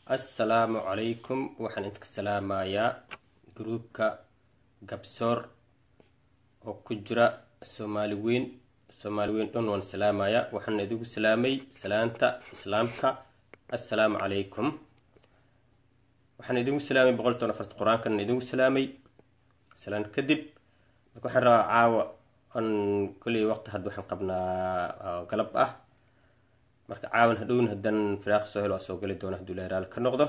assalaamu calaykum waxaan idinka salaamayaa gruubka gabsoor oo ku jira soomaali weyn soomaali weyn dhan waan salaamayaa waxaan idigu salaamay salaanta islaamka assalaamu calaykum waxaan idigu salaamay boqol toban afarta qur-aankan idigu salaamay salaan kadib marka waxaan rabaa caawa an kolley waqti hadda waxaan qabnaa galab ah marka caawan hadhowna haddaan firaaq soo helo waa soo geli doona hadduu leeraal ka noqdo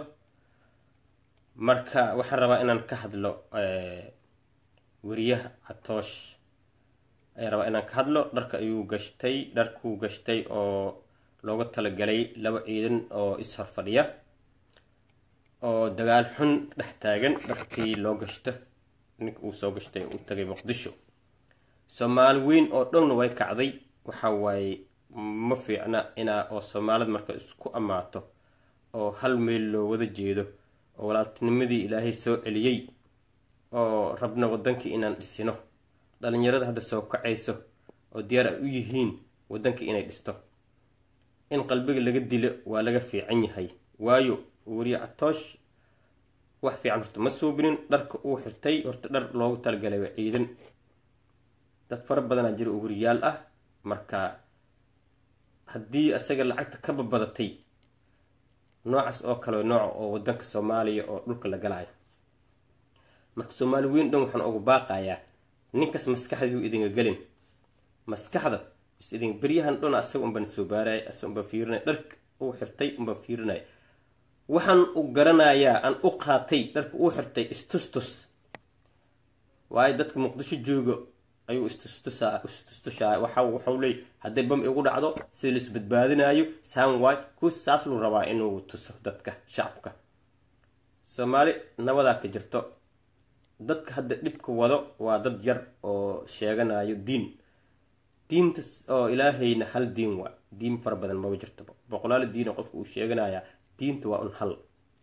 marka waxaan rabaa inaan ka hadlo weriyaha catoosh ayaan rabaa inaan ka hadlo dharka ayuu gashtay dharkuu gashtay oo looga talagalay laba ciidan oo is-hor fadhiya oo dagaal xun dhex taagan dharkii loo gashto ninka uu soo gashtay u tagay muqdisho soomaali weyn oo dhowna way kacday waxa waaye ma fiicna inaa oo soomaalida marka isku ammaato oo hal meel loo wada jeedo oo walaaltinimadii ilaahay soo celiyey oo rabna wadankii inaan dhisino dhalinyarada hadda soo kacayso oo diyaar ay u yihiin wadankii inay dhisto in qalbiga laga dilo waa laga fiican yahay waayo weriye catoosh wax fiican horta ma suubinin dharka uu xirtay horta dhar loogu talagalay waa ciidan dad fara badanaa jira oo weriyaal ah marka haddii isaga lacagta ka babadatay noocaas oo kale nooca oo wadanka soomaaliya oo dhulka la galaayo marka soomaali weyn dhan waxaan ugu baaqayaa ninkas maskaxduu idinga gelin maskaxda is idin beryahan dhan asaga unbaan soo baaraya asaga unbaan fiirinaya dharka uu xirtay unbaan fiirinaya waxaan u garanayaa aan u qaatay dharka uu xirtay istustus waayo dadka muqdisho jooga ayuu istustushaa waxa waxau leey hadday bam igu dhacdo sida lais badbaadinayo soundwy ku saas luu rabaa inuu tuso dadka shacabka soomaali nabadaa ka jirto dadka hadda dhibka wado waa dad yar oo sheeganayo diin diinta oo ilaahayna hal diin waa diin fara badan maba jirto boqolaal diina qofka uu sheeganayaa diinta waa un hal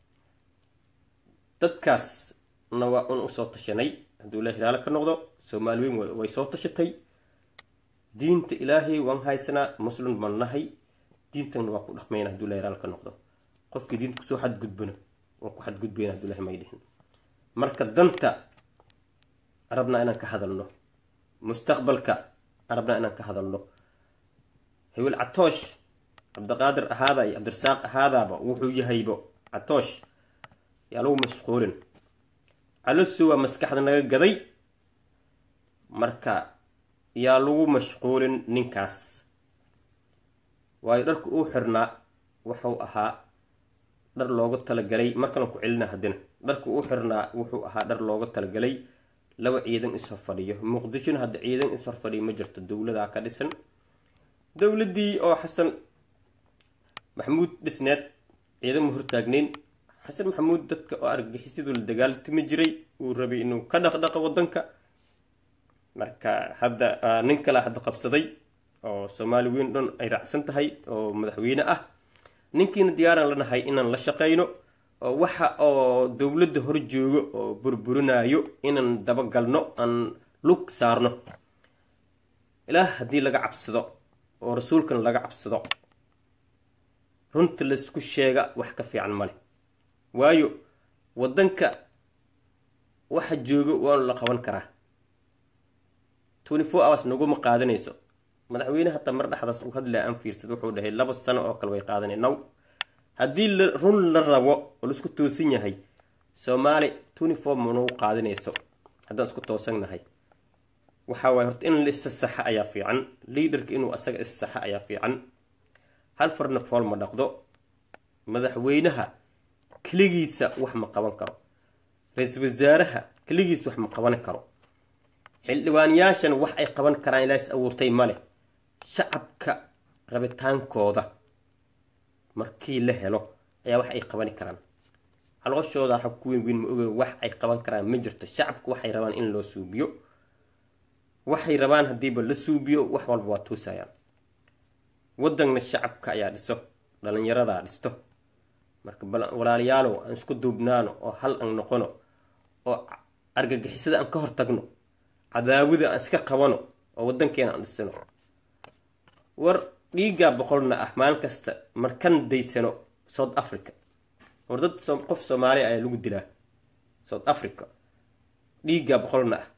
dadkaasna waa un usoo tashanay hadduu ilahay raalo ka noqdo soomaali weyn way soo tashatay diinta ilaahay waan haysanaa muslim baan nahay diintan waa ku dhaqmayna haduu ilahay raalo ka noqdo qofkii diinta kusoo xadgudbana waan ku xadgudbayna haduu ilahay may dhihin marka danta rabnaa inaan ka hadalno mustaqbalka rabnaa inaan ka hadalno hewel catoosh cabdiqaadir ahaada iyo cabdirasaaq ahaadaaba wuxuu yahaybo catoosh yaa lagu mashquulin calosu waa maskaxda naga gaday marka yaa lagu mashquulin ninkaas waayo dharka uu xirnaa wuxuu ahaa dhar looga talagalay markalan ku celina haddina dharka uu xirnaa wuxuu ahaa dhar looga talagalay laba ciidan ishor fadhiyo muqdishona hadda ciidan ishor fadhiyo ma jirto dowladaa ka dhisan dowladii oo xasan maxamuud dhisneed ciidan ma hortaagnayn xasan maxamuud dadka oo argagixisyadu la dagaaltimi jiray uu rabay inuu ka dhaqdhaqo wadanka marka hadda nin kale hadda qabsaday oo soomaali weyn dhan ay raacsan tahay oo madaxweyne ah ninkiina diyaaraan lanahay inaan la shaqeyno oo waxa oo dowladda hor joogo oo burburinayo inaan dabagalno aan lug saarno ilaah haddii laga cabsado oo rasuulkana laga cabsado runta laysku sheega wax ka fiican male waayo wadanka waxa joogo waanu la qaban karaa twenty four hours naguma qaadanayso madaxweyne hataa mar dhexdaas uu hadlaa aan fiirsad wuxuu dhahay laba sano oo kale way qaadanay naw haddii run la rabo oo laisku toosan yahay soomaali twenty four managu qaadanayso haddaan isku toosannahay waxaa waay horta in la isa saxa ayaa fiican liaderka inuu asaga is saxa ayaa fiican hal farna fool ma dhaqdo madaxweynaha keligiisa wax ma qaban karo ra-iisul wasaaraha keligiisa wax ma qaban karo xildhibaanayaashan wax ay qaban karaan ilaas abuurtay male shacabka rabitaankooda markii la helo ayaa wax ay qabani karaan calooshooda ha ku weyn weyn ma oge wax ay qaban karaan ma jirto shacabka waxay rabaan in loo suubiyo waxay rabaan haddiiba la suubiyo wax walba waa tuusayaan wadanna shacabka ayaa dhiso dhalinyaradaa dhisto marka walaalayaalow aan isku duubnaano oo hal aan noqono oo argagixisada aan ka hortagno cadaawada aan iska qabano oo wadankeena aan dhisano war dhiiggaa boqolna ah maalin kasta markan daysano south africa war dad qof soomaaliya ayaa lagu dilaa south africa dhiigga boqolna ah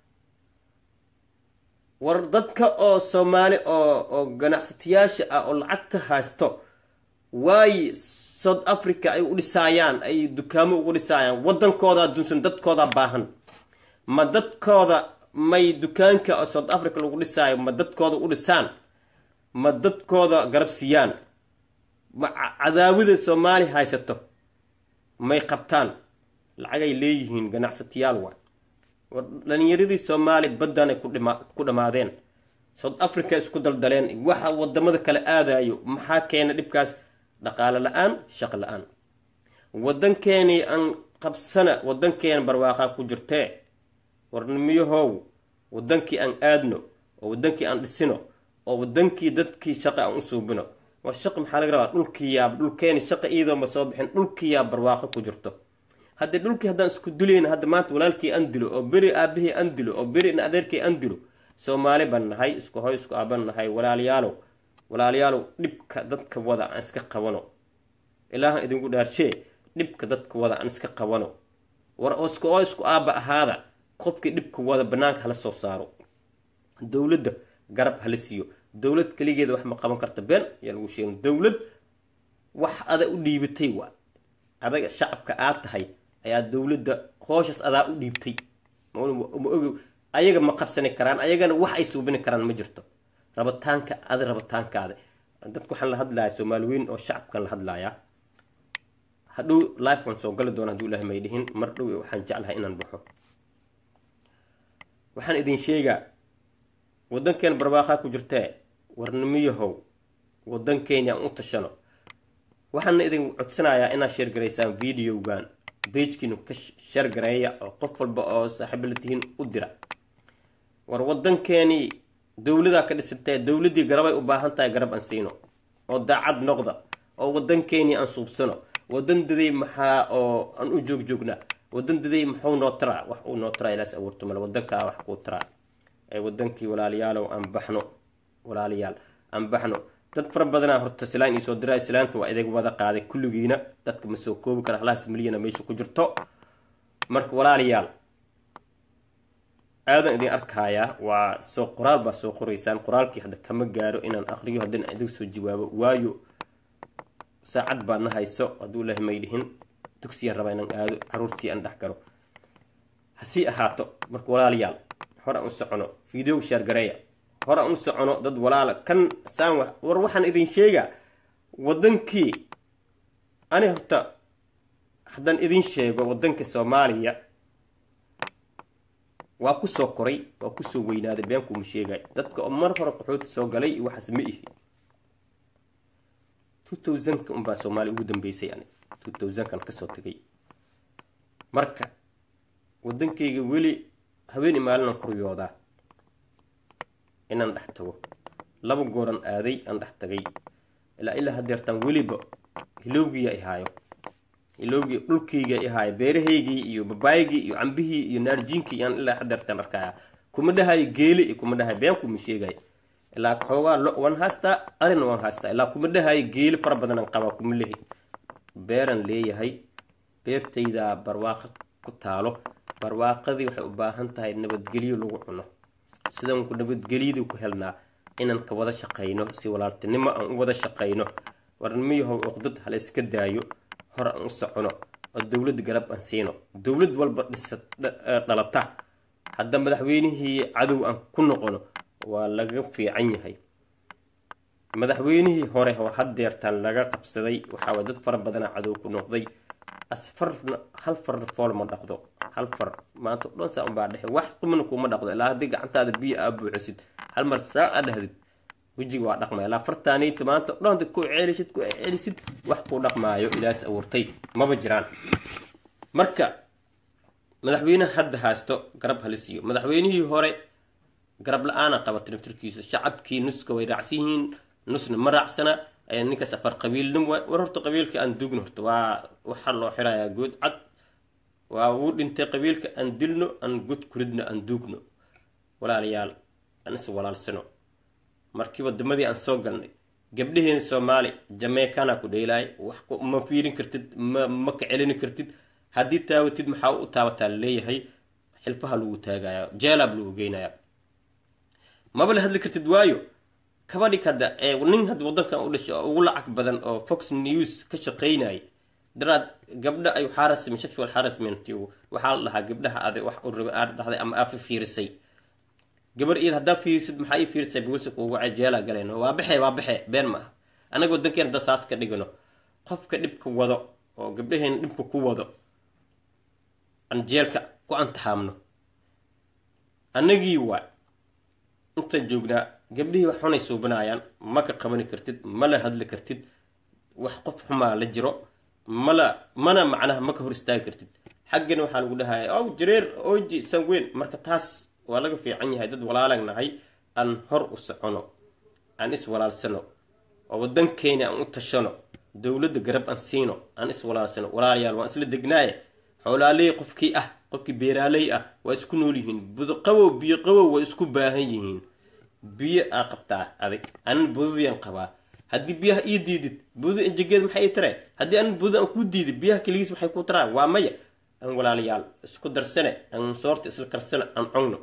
war dadka oo soomaali oo oo ganacsatayaasha ah oo lacagta haysto waayi south africa ay u dhisaayaan ay dukaamo ugu dhisaayaan waddankoodaa dunsan dadkoodaa baahan ma dadkooda may dukaanka oo south africa lagu dhisaayo ma dadkooda u dhisaan ma dadkooda garab siiyaan ma cadaawida soomaali haysato may qabtaan lacagay leeyihiin ganacsatayaal waa war dhalinyaradii soomaali baddan ay ku dhammaadeen south africa isku daldaleen waxa wadamada kale aadayo maxaa keena dhibkaas dhaqaale la-aan shaqo la-aan waddankeenii aan qabsana waddankeena barwaaqaa ku jirtee warnimiyahow waddankii aan aadno oo waddankii aan dhisino oo waddankii dadkii shaqa aan u suubino war shaqi maxaa laga rabaa dhulkii yaab dhulkeeni shaqa iidooma soo bixin dhulkii yaab barwaaqo ku jirto haddii dhulkii haddaan isku dilayna hadda maanta walaalkii aan dilo oo beri aabihii aan dilo oo beri in adeerkii aan dilo soomaali baan nahay isku hoy isku aaban nahay walaalayaalow walaalayaalow dhibka dadka wada aan iska qabano ilaahan idinku dhaarshee dhibka dadka wada aan iska qabano war isku oo isku aaba ahaada qofkii dhibka wada banaanka hala soo saaro dowladda garab hala siiyo dowlad keligeeda wax ma qaban karta been ayaa lagu sheegin dowlad wax ada u dhiibatay waa adaga shacabka aad tahay ayaa dowladda hooshaas adaa u dhiibtay ma ogi ayaga ma qabsani karaan ayagana wax ay suubini karaan ma jirto rabitaanka ada rabitaankaada dadka waxaan la hadlaya soomaali weyn oo shacabkan la hadlayaa hadhow life waan soo gali doona haduu ilahay may dhihin mar dhow waxaan jeclahay inaan baxo waxaan idin sheegaa waddankeen barwaaqaa ku jirtee warnimiyahow waddankeeni aan u tashano waxaana idin codsanayaa inaad sheergaraysaan videogan beejkiinu ka sheergareeya oo qof walba oo saaxiibo la tihiin u dira war waddankeenii dowladaa ka dhisantee dowladdii garabay u baahan tahay garab aan siino oo daacad noqda oo waddankeenii aan suubsano waddan daday maxaa oo aan u joogjoognaa waddan daday muxuu noo taraa wax uu noo taraa ilaas abuurto male waddankaa wax kuu taraa ee waddankii walaalayaalow aan baxno walaalayaal aan baxno dad fara badanaa horta silaan iisoo diraa islaanta waa idin wada qaaday kulligiina dadka ma soo koobi kara halaas milyana meesha ku jirto marka walaalayaal aadan idin arkayaa waa soo qoraal baa soo qoraysaan qoraalkii hadda kama gaaro inaan aqriyo haddana idin soo jawaabo waayo saacad baa na hayso hadduu ilahay may dhihin dugsiyaan rabaa inaan aado caruurtii aan dhex galo hasii ahaato marka walaalayaal hore aan u socono video shaargareeya hore aan u socono dad walaala kan saan war waxaan idin sheegaa waddankii ani horta haddaan idin sheego waddanka soomaaliya waa kusoo koray waa kusoo weynaaday beenkuuma sheegay dadka oo mar hore qaxooti soo galay iyo waxaas ma ihi two thousandka unbaa soomaaliya ugu dambeysay ani two thousandkan kasoo tegay marka waddankayga weli habeen maalinaan kuryoodaa inaan dhex tago laba gooran aaday aan dhex tagay ilaa ilaa hadeertaan weliba hilowgiya ihaayo hilowgii dhulkayga ihaayo beerahaygii iyo babaayigii iyo cambihii iyo naarjiinkii aan ilaa hadeertaan arkaya kuma dhahayo geeli iyo kuma dhahayo been kuma sheegay ilaa xoogaa lo waan haystaa arina waan haystaa ilaa kuma dhahayo geeli fara badanaan qabaa kuma lehi beeran leeyahay beertaydaa barwaaqo ku taalo barwaaqadii waxay u baahan tahay nabadgelyo lagu cuno sidaan ku nabadgelyadii ku helnaa inaan ka wada shaqayno si walaaltinimo aan u wada shaqayno warnimiyahow oqdad hala iska daayo hore aan u socono oo dowlad garab aan siino dowlad walba dhisa dhalata hadda madaxweynihii cadow aan ku noqono waa laga fiican yahay madaxweynihii hore oo hadeertaan laga qabsaday waxaa dad fara badana cadow ku noqday asfarna hal farna fool ma dhaqdo hal far maanta dhan saa unbaa dhexe wax qumana kuma dhaqdo ilaa haddii gacantaada biyo aa buuxisid hal mar saa aa dhahdid wejiga waa dhaqmaya ilaa fartaaniita maanta dhan dad ku ceelisid ku ceelisid wax kuu dhaqmaayo ilaas abuurtay maba jiraan marka madaxweyneha hadda haysto garab halisiiyo madaxweynihii hore garab la-aana qaba tirtirkiisa shacabkii nuska way raacsan yihiin nusna ma raacsana ninkaas afar qabiilnim war horta qabiilka aan dugno horta waa waxaa loo xirayaa good cad waa uu dhintay qabiilka aan dilno aan god kuridno aan duugno walaalayaal aan is walaalsano markii wadamadii aan soo galnay gabdhaheen soomaali jameekana ku dheelaay wax ma fiirin kartid ma ma ka celini kartid haddii taawatid maxaa u taabataa laleeyahay xilfaha lagu taagaya jeelab lagu geynaya maba la hadli kartid waayo kabadhig hadda nin hadda wadankan u dhashay oo ugu lacag badan oo fox news ka shaqeynaya daraad gabdha ay harassment sexual harassment waxaa la dhahaa gabdhaha aday wax u raba aad dhahday ama aad fiirisay gabar iyad haddaa fiirisid maxaa ii fiirisay buusi kuugu jeela galeen waa baxe waa baxe been maaha anaga wadankeena hadda saas ka dhigano qofka dhibka wado oo gabdhaheena dhibka ku wado aan jeelka ku antaxaamno annagii waa intaan joognaa gabdhihii wax xunay suubinayaan ma ka qabani kartid ma la hadli kartid wax qof xumaa la jiro mala mana macnaha ma ka hor istaagi kartid xaggana waxaa lagu dhahaya ow jareer oji sanweyn marka taas waa laga fiican yahay dad walaalan nahay aan hor u socono aan is walaalsano oo wadankeena aan u tashano dowladda garab aan siino aan is walaalsano walaalayaal waan isla degnaaye xoolaaley qofkii ah qofkii beeraaley ah waa isku nool yihiin budqabow biyo qabow waa isku baahan yihiin biyo aa qabtaa adig anan budadiyan qabaa haddii biyaha ii diidid buda injegeed maxay ii tareen haddii anan buda aan kuu diidid biyaha keligiis maxay kuu taraan waa maya aan walaalayaal isku darsane aan soorta isla karsane aan cogno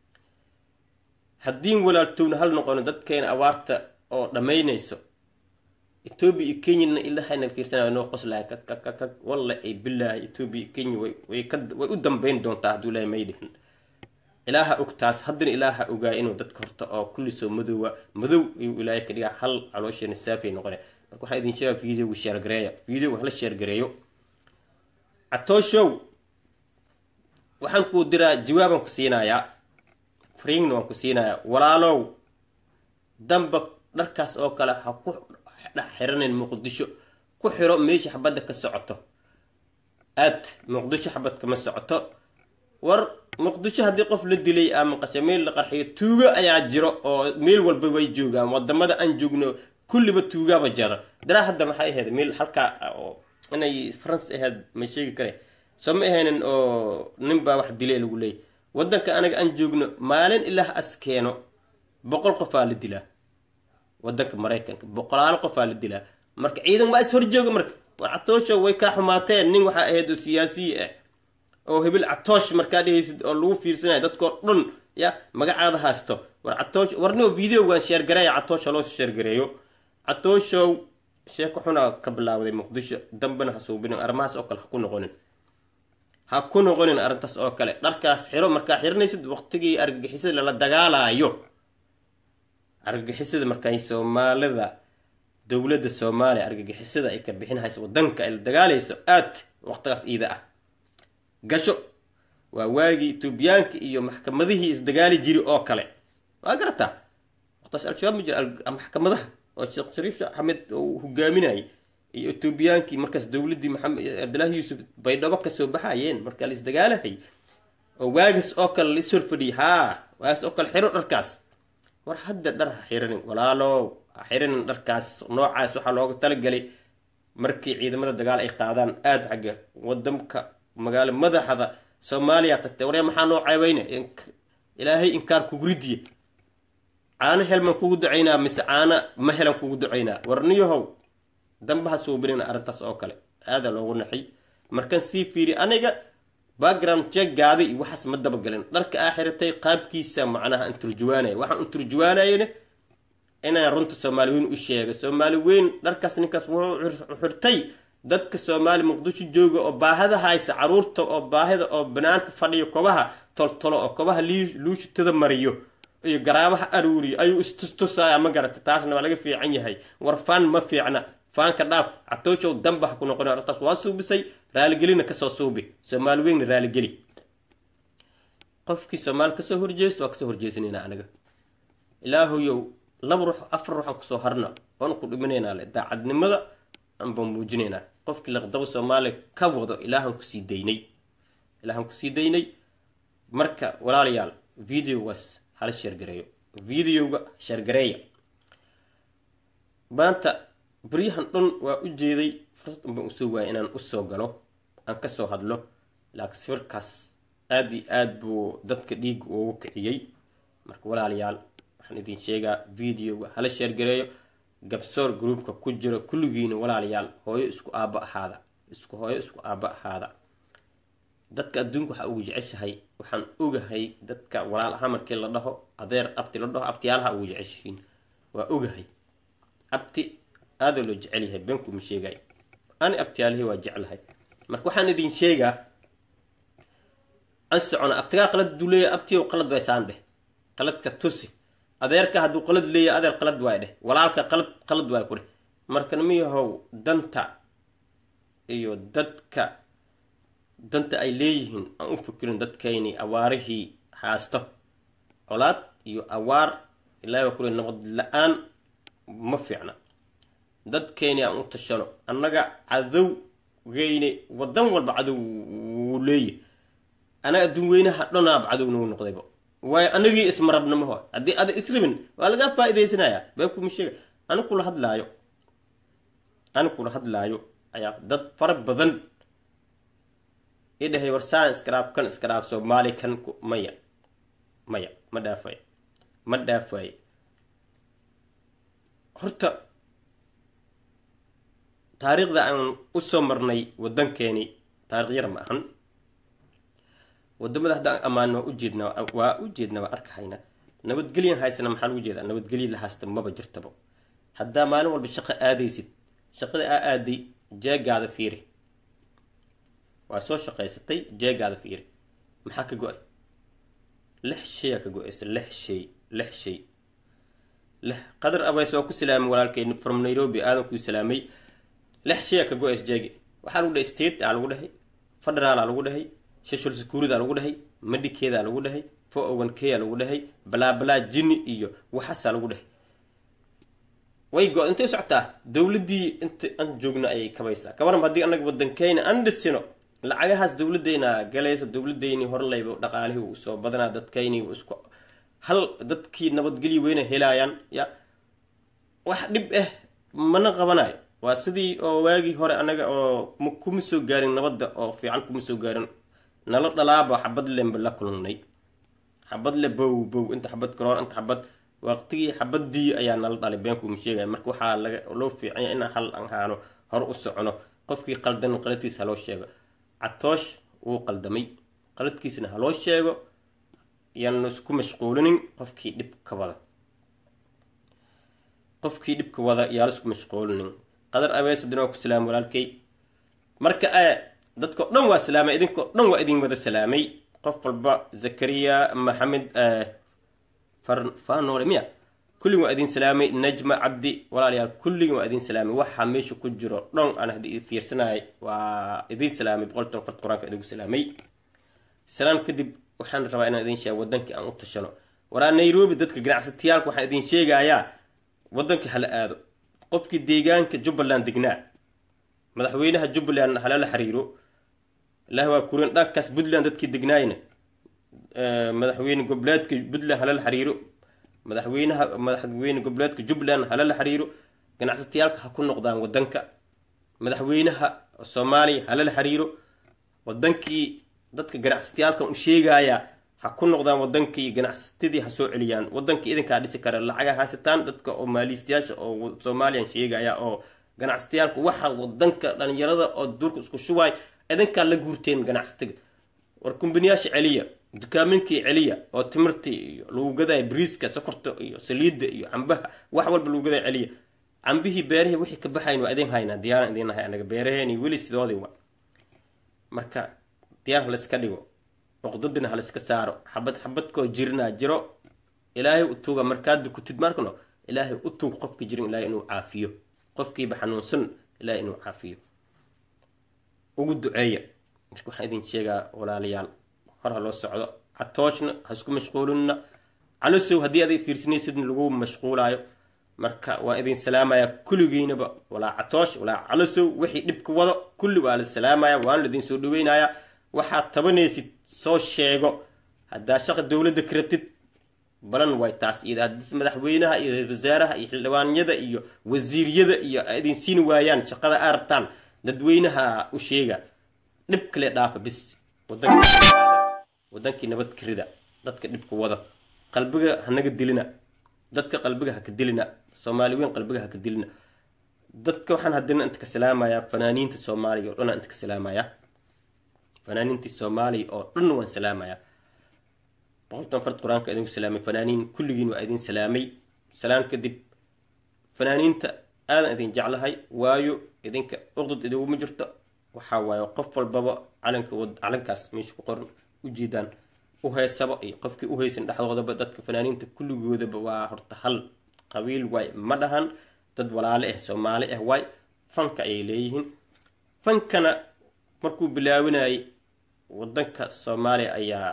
haddiin walaaltowna hal noqono dadkeena abaarta oo dhammaynayso etoobiya iyo kenyana ilahayna fiirsanayo noo qoslaya kakakakak walla ay bilaahi etoobiya iyo kenya way way ka way u dambayn doontaa hadduu ilaahay may dhihin ilaaha og taas haddana ilaaha ogaa inuu dadka horta oo kulli soo madoowa madow ayuu ilaahay ka dhigaa hal caloosheena saafay noqone marka waxaa idin sheegaa videoga sheergareeya videoga hala sheergareeyo catooshow waxaan kuu diraa jawaabaan ku siinayaa fringna waan ku siinayaa walaalow damba dharkaas oo kale ha ku dhex xiranin muqdisho ku xiro meesha xabadda ka socoto aad muqdisho xabad kama socoto war muqdisho haddii qof la dilay ama qasha meel la qarxiyo tuugo ayaa jiro oo meel walba way joogaan wadamada aan joogno kulliba tuugaaba jara daraa hadda maxay ahayd meel halkaa oo inay france ahayd ma sheegi kare soo ma ahaynin oo nin baa wax dilay lagu leeyay wadanka anaga aan joogno maalin ilaah as keeno boqol qofaa la dilaa wadanka maraykanka boqolaal qofaa la dilaa marka ciidan waa is horjooga marka war catoosha way kaa xumaateen nin waxaa ahayd oo siyaasiyi ah oo hebel catoosh markaa dhehaysid oo lagu fiirsanaya dadkoo dhan ya magacaada haysto war catoosh warnio videogan sheergareeya catoosha loo sheergareeyo catooshow sheeko xunaa ka bilaawday muqdisho dambena ha suubinin arrimahaas oo kale ha ku noqonin ha ku noqonin arrintaas oo kale dharkaas xiro markaa xiranaysid waqtigii argagixisada lala dagaalaayo argagixisada markay soomaalida dowladda soomaaliya argagixisada ay ka bixinhayso wadanka ay la dagaalayso aad waqtigaas iida ah gasho waa waagii etoobiyaanka iyo maxkamadihii isdagaali jiri oo kale waa garataa waqtaas al-shabaab ma jira maxkamadaha oo sheekh shariif axmed uu hogaaminayay iyo etoobiyaankii markaas dowladdii maxamed cabdillaahi yuusuf baydhabo kasoo baxayeen markaa la isdagaalahay oo waagas oo kale la ishor fadhiyay haa waagas oo kale xiro dharkaas war hadda dhar ha xiranin walaalow ha xiranin dharkaas noocaas waxaa looga talagalay markii ciidamada dagaal ay qaadaan aada xagga wadamka magaalo madaxda soomaaliya tagtay warya maxaa noo ceebeyne ilaahay inkaar kugu ridiye caano helman kugu ducaynaa mise caana ma helan kugu ducaynaa warniyahow dambaha suubinin arrintaas oo kale aada loogu naxay markaan sii fiiri aniga background jeeggaada iyo waxaas ma dabagalin dharka aa xiratay qaabkiisa macnaha an turjuwaanaya waxaan u turjuwaanayane inaan runta soomaali weyn u sheega soomaali weyn dharkaas ninkaas wuxuu xirtay dadka soomaali muqdisho jooga oo baahida haysa caruurta oo baahida oo banaanka fadhiyo kobaha toltolo oo kobaha luushutada mariyo iyo garaabaha aruuriyo ayuu istustusaya ma garata taasna waa laga fiican yahay war faan ma fiicna faanka dhaaf catooshow damba ha ku noqon arrintaas waa suubisay raaligelina kasoo suubi soomaali weynna raaligeli qofkii soomaali kasoo horjeesta waa kasoo horjeesanayna aniga ilaahuyow laba ruux afar ruuxaan kusoo harna oon ku dhiminaynaa le daacadnimada anbaan muujinaynaa qofkii laqdabo soomaaliya ka wado ilaahan kusii daynay ilaahan kusii daynay marka walaalayaal videogaas hala sheergareeyo videoga sheergareeya maanta baryahan dhan waa u jeeday fursad unbaan usoo waayay inaan usoo galo aan kasoo hadlo laakiin sawirkaas aada iyo aada buu dadka dhiiga ugu kiciyey marka walaalayaal waxaan idin sheegaa videoga hala sheergareeyo gabsoor groupka ku jiro kulligiina walaalayaal hooyo isku aabba ahaada isku hooyo isku aabba ahaada dadka adduunka waxaa ugu jeceshahay waxaan ogahay dadka walaal ahaa markii la dhaho adeer abti la dhaho abtiyaalaha ugu jeceshihiin waa ogahay abti aada loo jecel yahay beenkuma sheegay ani abtiyaalihii waa jeclahay marka waxaan idin sheegaa an socona abtigaa qalad duu leeya abtiyow qalad bay saan dheh qaladka tusi adeerka hadduu qalad leeya adeer qalad waay dheh walaalka qalad qalad waay ku dheh marka nimiyahow danta iyo dadka danta ay leeyihiin aan u fikirin dadkayni awaarihii haasto colaad iyo awaar ilaahi waa kule nabad la-aan ma fiicna dadkayni aan u tashano annaga cadowgeyni wadan walba cadow wuu leeyahy anaga adduun weynaha dhonaaba cadow nagu noqdayba waayo anagii ismarabnamaho haddii ada israbin waa lagaa faa-idaysanayaa been kuma sheega ani kula hadlaayo ani kula hadlaayo ayaa dad fara badan idhahay warsaan iskaraaf kan iskaraaf soomaali kan maya maya ma dhaafay ma dhaafaye horta taariikhda aan usoo marnay waddankeeni taarikh yar ma ahan wadamada haddaan ammaano waa ujeedna waa ujeedna waa arkahayna nabadgelyan haysana maxaa lagu jeedaa nabadgelya la haysta maba jirtaba haddaa maalin walba shaqo aadaysid shaqada aa aaday jeegaada fiiri waa soo shaqaysatay jeegaada fiiri maxaa ka go-ay lix shayaa ka go-aysa lix shay lix shay lix qadar abays waa ku salaamay walaalkay from nairobi aadan kuu salaamay lix shayaa ka go-aysa jeegi waxaa lagu dhahay state aa lagu dhahay federaalaa lagu dhahay social security lagu dhahay medikeeda lagu dhahay fo owan kea lagu dhahay balaabalaa jini iyo waxaasaa lagu dhahay way go intay socotaa dowladdii inta aan joogno ayay kabaysaa kabaran haddii anaga wadankeyna aan dhisino lacagahaas dowladeyna galayso dowladeyni horlayba dhaqaalihii uu soo badanaa dadkayni isku hal dadkii nabadgelyo weyna helaayaan ya wax dhib ah mana qabanayo waa sidii oo waagii hore anaga oo kuma soo gaarin nabadda oo fiican kuma soo gaarin nala dhalaaba xabad lenba la kulannay xabad le bow bow inta xabad karoor inta xabad waqtigii xabadii ayaa nala dhalay beenkuuma sheegaya marka waxaa laga loo fiicanya inaan hal aan haano hore u socono qofkii qaldan qaladkiisa haloo sheego catoosh wuu qaldamay qaladkiisana haloo sheego yaanu isku mashquulinin qofkii dhibka wada qofkii dhibka wada yaala isku mashquulinin qadar abeesadin waa ku salaamay walaalkay marka dadkao dhan waa salaamay idinkao dhan waa idin wada salaamay qof walba zakariya maxamed fanole miya kulligin waa idin salaamay najma cabdi walaalayaal kulligin waa idin salaamay waxaa meesha ku jiro dhan aan haddii fiirsanayay waa idin salaamay boqoltan fart qur-aanka idinku salaamay salaan kadib waxaan rabaa inaan idin sheega wadankii aan u tashano waraa nairobi dadka ganacsatayaalka waxaan idin sheegayaa wadankii hala aado qofkii deegaanka jubbaland degnaa madaxweynaha jubbaland halala xiriiro ilaah waa kurin dhankaas puntland dadkii degnaayna madaxweyne goboleedka puntland halala xiriiro madaxweynaha madaxweyne goboleedka jubbaland halala xiriiro ganacsatayaalka ha ku noqdaan wadanka madaxweynaha soomaaliya halala xiriiro wadankii dadka ganacsatayaalkan u sheegaya ha ku noqdaan wadankii ganacsatadii ha soo celiyaan wadankii idinkaa dhisi kara lacaga haysataan dadka oo maaliistayaasha oo soomaaliyan sheegaya oo ganacsatayaalka waxa wadanka dhalinyarada oo duurka isku shubaay idinkaa la guurteen ganacsatiga war kumbaniyaasha celiya dukaaminkii celiya oo timirtii iyo lagu gadaya briiska sokorta iyo saliidda iyo cambaha wax walba lagu gadaya celiya cambihii beerihii wixii ka baxayn waa idin haynaa diyaaran idin nahay anaga beeraheeni weli sidoodii wa marka diyaar halayska dhigo oqdadina halayska saaro xabad xabadkoo jirnaa jiro ilaahay u tuuga markaad dukutid markano ilaahay u tuug qofkii jirin ilaahay inuu caafiyo qofkiiba xanuunsan ilaahay inuu caafiyo ugu duceeya marka waxaan idin sheegaa walaalayaal hor ha loo socdo catooshna ha isku mashquulinna calosow haddii adig fiirsanaysidna lagu mashquulaayo marka waa idin salaamaya kulligiinaba walaa catoosh walaa calosow wixii dhibka wado kulli waa la salaamaya waana laidin soo dhaweynayaa waxaad tabanaysid soo sheego haddaa shaqa dowladda ka rabtid balan way taas iyo haddii madaxweynaha iyo ra-isul wasaaraha iyo xildhibaanyada iyo wasiiryada iyo idin siin waayaan shaqada aa rabtaan dadweynaha u sheega dhib kale dhaafa bis wadankii nabad karida dadka dhibka wada qalbiga hanaga dilina dadka qalbiga ha ka dilina soomaali weyn qalbiga ha ka dilina dadka waxaan haddana inta ka salaamayaa fanaaniinta soomaaliya oo dhan inta ka salaamayaa fanaaniintii soomaaliya oo dhan waan salaamayaa boqoltan fard qur-aanka idinku salaamay fanaaniin kulligiin waa idin salaamay salaan kadib fanaaniinta aadan idin jeclahay waayo idinka uqdad idinguma jirto waxaa waaye qof walbaba calanka calankaas meesha ku qoran ujeedaan u heysaba iyo qofkii u heysan dhexdoodaba dadka fanaaniinta kulligoodaba waa horta hal qabiil waay ma dhahan dad walaale ah soomaali ah waay fanka ayay leeyihiin fankana markuu bilaawinayay wadanka soomaaliya ayaa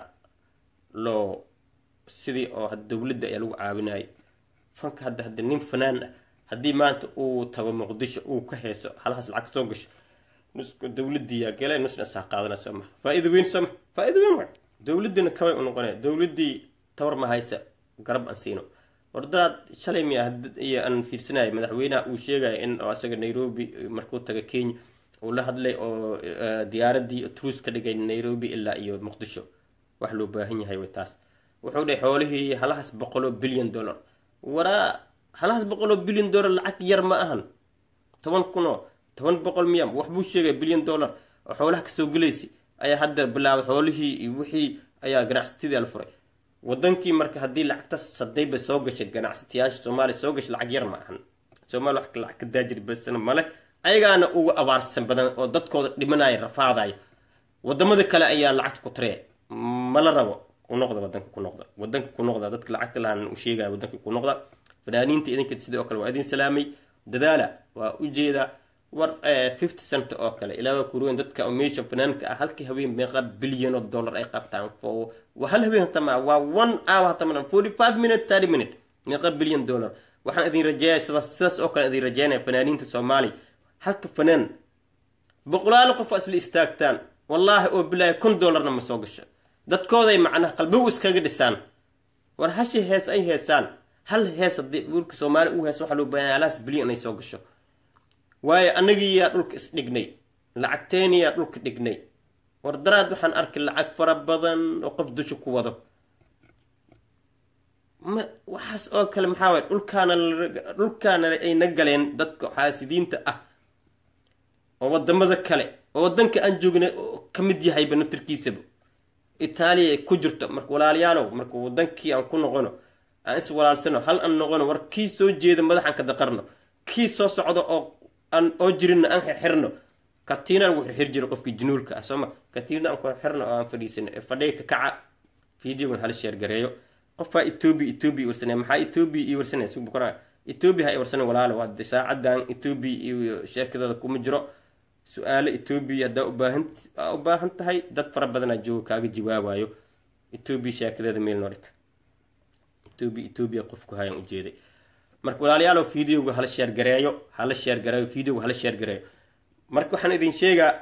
loo sidii oo dowladda ayaa lagu caawinayay fanka hadda hadda nin fanaan ah haddii maanta uu tago muqdisho uu ka heeso halahaas lacag soo gasho nusku dowladiiyaa gale nusna saa qaadana soo maha faa-iida weyn soo maha faa-iida weyn waay dowladdiina kabay u noqonaya dowladdii tabar ma haysa garab aan siino wardadaad shalay miya iyo aan fiirsanaya madaxweynaha uu sheegaya in isaga nairobi markuu taga kenya uu la hadlay oo diyaaradii truus ka dhigay nairobi ilaa iyo muqdisho wax loo baahan yahay way taas wuxuu dhahay xoolihii halahaas boqoloo bilyan dollar waraa halahaas boqoloo bilyan dollar lacag yar ma ahan toban kunoo toban boqol miya waxbuu sheegay bilyan dollar oo xoolaha kasoo gelaysa ayaa hadda bilaabay xoolihii iyo wixii ayaa ganacsatadii la furay wadankii marka haddii lacagtaas hadayba soo gashay ganacsatayaasha soomaaliya soo gashay lacag yar ma ahan soomaaliya wax lacag ka daajir basana male ayagaana uga abaarsan badan oo dadkooda dhimanaya rafaadaya wadamada kale ayaa lacagta ku taraya mala rabo ku noqda wadanka ku noqda wadanka ku noqda dadka lacagta lahaan u sheegaya wadanka ku noqda fanaaniinta idinka sidoo kale waa idin salaamay dadaala waa ujeeda war fifty cent oo kale ilaa kuruwen dadka meesha fanaanka ah halkii haween meeqa bilyan oo dollar ay qabtaan fo hal haween hatama waa one hour hatama forty five minute thirty minute meeqa bilyan dollar waxaan idin rajeeya sidaas sidaas oo kale idin rajeynaya fanaaniinta soomaaliya halka fanaan boqolaalo qof isla istaagtaan wallaahi oo bilaahi kun dollarna ma soo gasho dadkooday macnaha qalbigu iskaga dhisaan war hashi hees ay heesaan hal hees haddii dhulka soomaaliya uu hees waxaa loo baahan halaas bilyan inay soo gasho waayo annagiiyaa dhulka isdhignay lacagteeniyaa dhulka dhignay war daraad waxaan arkay lacag fara badan oo qof dusha ku wado ma waxaas oo kale maxaa waay dhulkaana dhulkaana ayna galeen dadka xaasidiinta ah oo wadamada kale oo wadanka aan joognay oo ka mid yahayba naftirkiisaba itaaliya ay ku jirto marka walaalayaalow marka wadankii aan ku noqono aan is walaalsano hal aan noqono war kii soo jeeda madaxaan ka daqarno kii soo socdo oo aan oo jirinna aan xirxirno katiina lagu xirxir jiro qofkii junuulka ah sooma katiina aan ku xirxirno oo aan fadhiisan fadhiga ka kaca videogan hala sheer gareeyo qofaa etoobiya etoobiya warsanaya maxaa etoobiya ii warsanaya si bukara etoobiya ha i warsanay walaalo waa saacadan etoobiya iyo sheerkadooda kuma jiro su-aalo etoobiya haddaa ubaahan u baahan tahay dad fara badanaa jooga kaaga jawaabayo etoobiya sheekadeeda meel noo dhig etoobiya etoobiya qofku hayaan ujeeday marka walaalayaalow videoga hala sheer gareeyo hala sheer gareeyo videoga hala sheer gareeyo marka waxaan idin sheegaa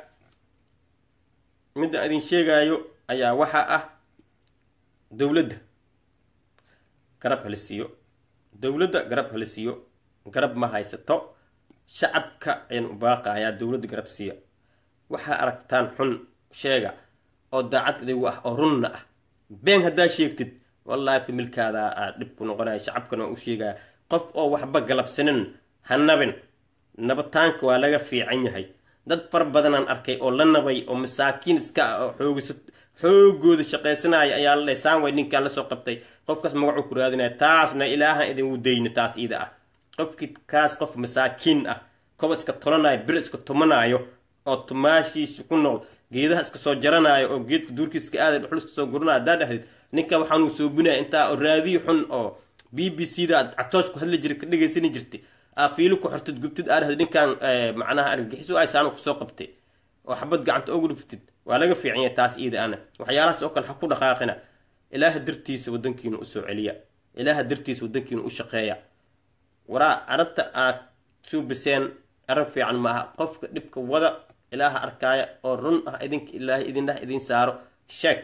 midda idin sheegaayo ayaa waxaa ah dowladda garab hala siiyo dowladda garab hala siiyo garab ma haysato shacabka ayaan u baaqayaa dowladda garab siiya waxaa aragtaan xun sheega oo daacad idigu ah oo runna ah been haddaa sheegtid wallaahi familkaada aa dhib ku noqonaya shacabkana waa u sheegaya qof oo waxba galabsanin ha nabin nabataanka waa laga fiican yahay dad far badanaan arkay oo la nabay oo masaakiin iska ah oo xoogisa xoogooda shaqaysanaya ayaa la dhaysaan way ninkaan lasoo qabtay qofkaas magacuu ku raadinaya taasna ilaahan idin wudayni taas iida ah qofkii kaas qof masaakiin ah koba iska tolanayo bir iska tumanaayo oo tumaashiisa ku nool geedaha iska soo jaranayo oo geedka duurkiisa iska aaday dhuxul iska soo guranayo haddaa dhahdid ninka waxaanuu soobinaya intaa oo raadiyo xun oo b b c da catoosh ku hadli jiray ka dhegaysani jirtay aa fiilo ku xortid gubtid aa dhahdid ninkan macnaha argagixiso aysaanu kusoo qabtay oo xabad gacanta ogu dhiftid waa laga fiican yahay taas iida ana waxyaalahaas oo kale ha ku dhaqaaqina ilaaha dartiisa wadankiina usoo celiya ilaaha dartiisa wadankiina u shaqeeya waraa arrinta aad suubiseen arrin fiican maaha qofka dhibka wada ilaaha arkaaya oo run ah idinka ilaahay idindhah idin saaro sheek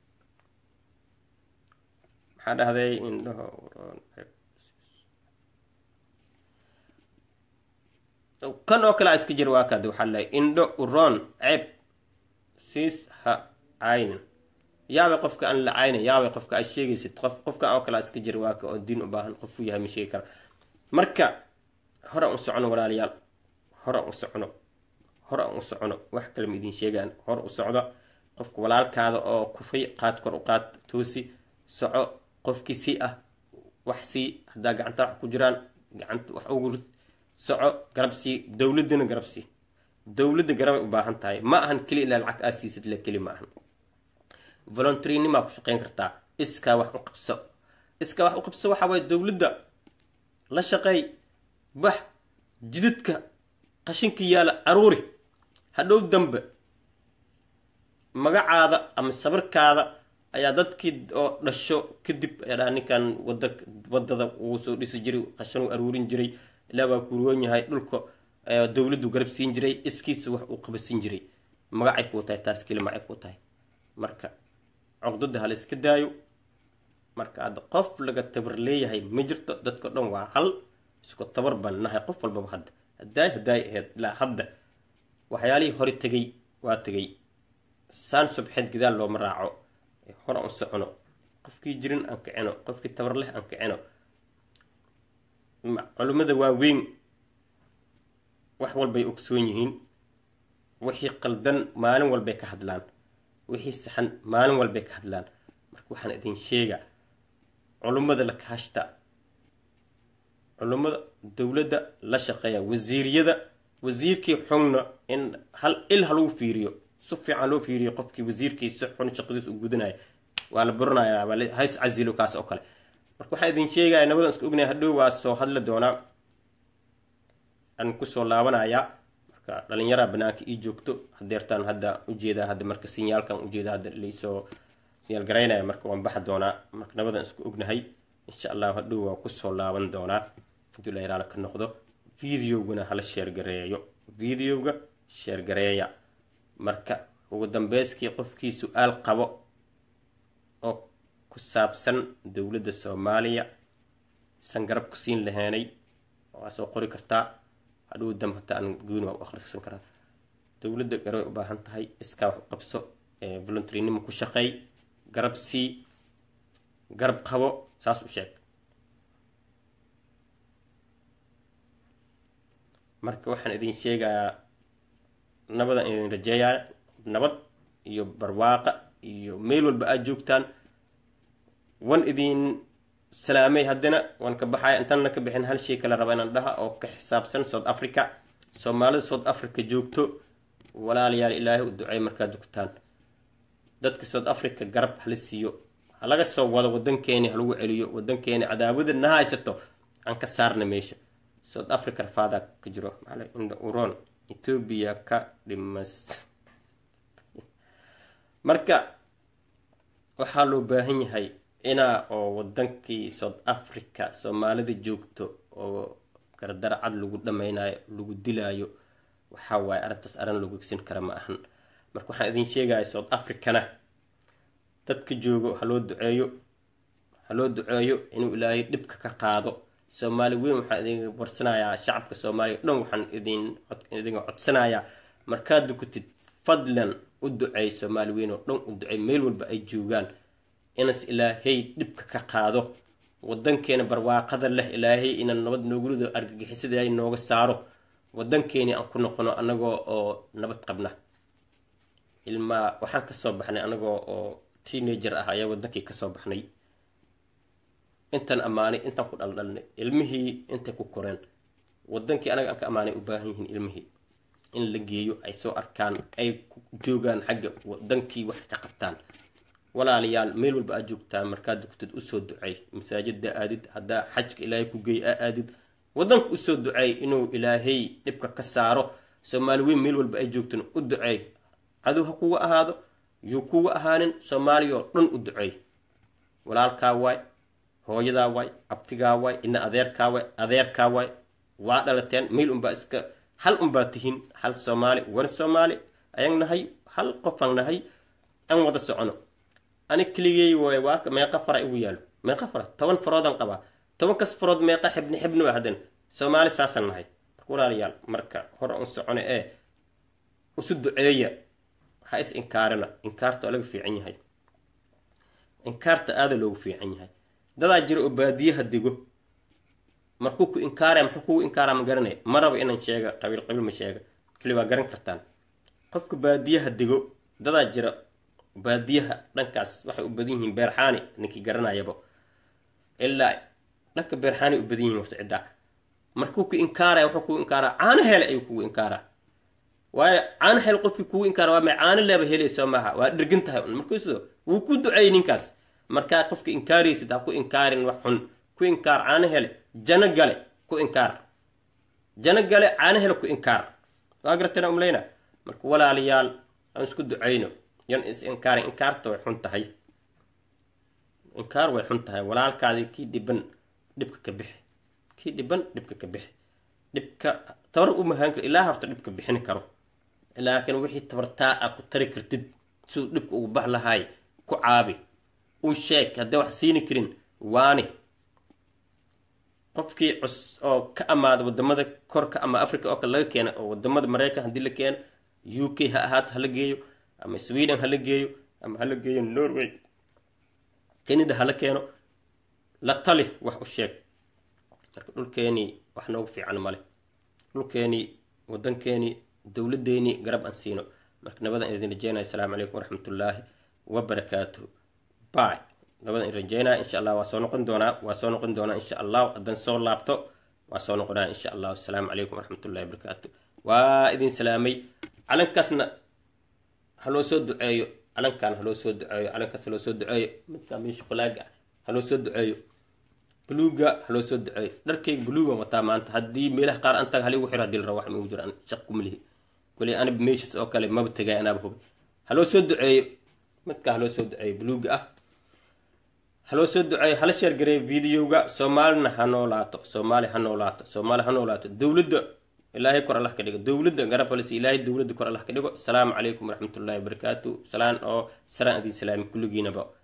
maxaa dhahday indhaho kan oo kale a iska jir waa kaad waxaa lehay indho uroon ceeb siis ha caynin yaabay qofka aan la caynin yaabay qofka aad sheegaysid qof qofka oo kale a iska jir waa ka oo diin u baahan qofuu yahay ma sheegi kara marka hore aan u socono walaalayaal hore aan u socono hore aan u socono wax kale ma idin sheegaan hore u socda qofka walaalkaada oo kufay qaad kor u qaad toosi soco qofkii si ah wax sii haddaa gacanta wax ku jiraan gacanta wax ugu rid soco garab sii dowladana garab sii dowladda garabay u baahan tahay ma ahan keli ilaa lacag aa siisid le keli ma ahan voluntarinimaa ku shaqeyn kartaa iskaa wax u qabso iskaa wax u qabso waxaa waaye dowladda la shaqeey bax jididka qashinka yaala aruuri hadhow dambe magacaada ama sabirkaada ayaa dadkii oo dhasho kadib ayaa dhaha ninkan wada wadada uu soo dhisi jiray qashan uu aruurin jiray ilaa waa kuroon yahay dhulka dowladdu garab siin jiray iskiisa wax uu qabasin jiray magacay kuu tahay taas keli magacay kuu tahay marka cogdada hala iska daayo marka hadda qof laga tabar leeyahay ma jirto dadka dhan waa hal isku tabar baan nahay qof walbaba hadda haddaay haddaay ahayd ilaa hadda waxyaalihii hore tegay waa tegay saan subxeed gadaal looma raaco hore aan socono qofkii jirin aan kicino qofkii tabar leh aan kicino culimmada waaweyn wax walbay ogsoon yihiin wixii qaldan maalin walbay ka hadlaan wixii saxan maalin walbay ka hadlaan marka waxaan idin sheega culummada la kaashta culummada dowladda la shaqeeya wasiiriyada wasiirkii xungna in hal il halagu fiiriyo si fiican loo fiiriyo qofkii wasiirkii si xun shaqadiis u gudanaya waa la buranayaa waa hays casilo kaas oo kale marka waxaan idin sheegaya nabadan isku ognaya hadhow waa soo hadli doonaa aan kusoo laabanayaa marka dhalinyaraa banaanka ii joogto hadeertaan hadda ujeedaa hadda marka sinyaalkan ujeeda hadda laisoo sinyaal garaynaya marka waan baxa doonaa marka nabadan isku ognahay insha allahu hadhow waa kusoo laaban doonaa haduu la yaraala ka noqdo videoguna hala sheergareeyo videoga sheergareeya marka ugu dambeyskii qofkii su-aal qabo oo ku saabsan dowladda soomaaliya san garab ku siin laheenay waa soo qori kartaa hadhow dam hataa aan gooni waa u akhrisan karaa dowladda garabay u baahan tahay iskaa wax u qabso voluntarinimo ku shaqeey garab sii garab qabo saas u sheeg marka waxaan idin sheegayaa nabadan idin rajeeyaa nabad iyo barwaaqa iyo meel walba aad joogtaan wan idin salaamay haddana waan ka baxaya intaanna ka bixin hal shay kale raba inaan dhaha oo ka xisaabsan south africa soomaalida south africa joogto walaalayaal ilaahay u duceey markaad dugtaan dadka south africa garab hala siiyo halaga soo wado wadankeeni halagu celiyo wadankeeni cadaawada na haysato aan ka saarna meesha south africa rafaadaa ka jiro maala indha uron ethoobia ka dhimas marka waxaa loo baahan yahay inaa oo wadankii south africa soomaalida joogto oo gardara cad lagu dhameynayo lagu dilaayo waxaa waaye arrintaas arrin lagu egsin kara ma ahan marka waxaan idin sheegaya south africana dadka joogo haloo duceeyo haloo duceeyo inuu ilaahay dhibka ka qaado soomaali weyn waxaan idin warsanayaa shacabka soomaaliya o dhan waxaan idin idinga codsanayaa markaad dukatid fadlan u duceey soomaali weyn oo dhan u duceey meel walba ay joogaan inas ilaahay dhibka ka qaado wadankeena barwaaqada leh ilaahay inaan nabad noogurido argagixisada nooga saaro wadankeeni aan ku noqono anagoo oo nabad qabna ilmaa waxaan kasoo baxnay anagoo oo teenager ah ayaa wadankii kasoo baxnay intaan ammaanay intaan ku dhaldhalnay ilmihii intay ku koreen wadankii anaga aan ka ammaanay u baahan yihiin ilmihii in la geeyo ay soo arkaan ay ku joogaan xagga wadankii wax ka qabtaan walaalayaal meel walba aad joogtaan markaad dugtid usoo duceey masaajida aadid haddaa xajka ilaahay ku geey a aadid wadanka usoo duceey inuu ilaahay dhibka ka saaro soomaali weyn meel walba ay joogtaan u duceey cadow ha kuga ahaado yuu kuga ahaanin soomaaliya oo dhan u duceey walaalkaa waay hooyadaa waay abtigaa waay ina adeerkaa waay adeerkaa waay waa dhalateen meel unbaa iska hal unbaa tihiin hal soomaali wan soomaali ayaan nahay hal qofaan nahay aan wada socono ani keligey waay waa meeqa fara igu yaalo meeqa fara toban faroodaan qabaa toban kas farood meeqa xibni xibni waa hadan soomaali saasaan nahay marka walaalayaal marka hore un socono ee usu duceeya ha is inkaarina inkaarta waa laga fiican yahay inkaarta aada loogu fiican yahay dadaa jira oo baadiyaha dego markuu ku inkaaraya muxuu kugu inkaara ma garanaya ma raba inaan sheega qabiil qabiil ma sheega keli waa garan kartaan qofka baadiyaha dego dadaa jira baadiyaha dhankaas waxay u badan yihiin beerxaani ninkii garanayaba ilaa dhanka beerxaani u badan yihiin horta ciddaa markuu ku inkaaraya wuxuu kugu inkaaraa caano hele ayuu kugu inkaaraa waayo caano hele qofkii kugu inkaara waa may caano leeba helayso maaha waa dhirgan tahay un markuusido wuu ku duceeyey ninkaas markaa qofka inkaaraysid ha ku inkaarin wax xun ku inkaar caano hele jano gale ku inkaar jano gale caano hele ku inkaar waa gartana umleyna marka walaalayaal aan isku ducayno yan is inkaarin inkaarta way xun tahay inkaar way xun tahay walaalkaadii kii dhiban dhibka ka bixi kii dhiban dhibka ka bixi dhibka tabar u mahaan karo ilaa horta dhibka bixin karo laakiin wixii tabartaa a ku tari kartid siduu dhibka ugu bax lahaay ku caabi u sheeg haddii wax siini karin waani qofkii cus oo ka amaada wadamada korka ama africa oo kale laga keena oo wadamada maraykan haddii la keeno u k ha ahaato hala geeyo ama sweden hala geeyo ama hala geeyo norway canada hala keeno la tali wax u sheeg marka dhulkeenii wax noogu fiican male dhulkeenii wadankeenii dowladeenii garab aan siino marka nabadan idin rajeynaya asalaamu calaykum waraxmatullaahi wabarakaatuh by nabadan idin rajeynaya insha allah waa soo noqon doonaa waa soo noqon doonaa insha allah haddaan soo laabto waa soo noqonaa insha allah asalaamu calaykum waraxmatullahi wabarakaatu waa idin salaamay calankaasna haloo soo duceeyo calankan haloo soo duceeyo calankaas haloo soo duceeyo midkaa meesha falaaga haloo soo duceeyo buluuga haloo soo duceeyo dharkayga buluugan wataa maanta haddii meelaha qaar antaga haligu xiro hadii la rabo wax migu jiro an shaq kumalihi kuli anib meeshas oo kale maba tegay anaaba hubay haloo soo duceeyo midkaa haloo soo duceeyo buluuga ah haloo soo duceeyo hala sheergareeyo videoga soomaalina ha noolaato soomaali ha noolaato soomaali ha noolaato dowladda ilaahay kor allah ka dhigo dowladda garabalsi ilaahay dowladda kor allah ka dhigo asalaamu calaykum waraxmatullahi wabarakaatu salaan oo saraan idin salaami kulligiinaba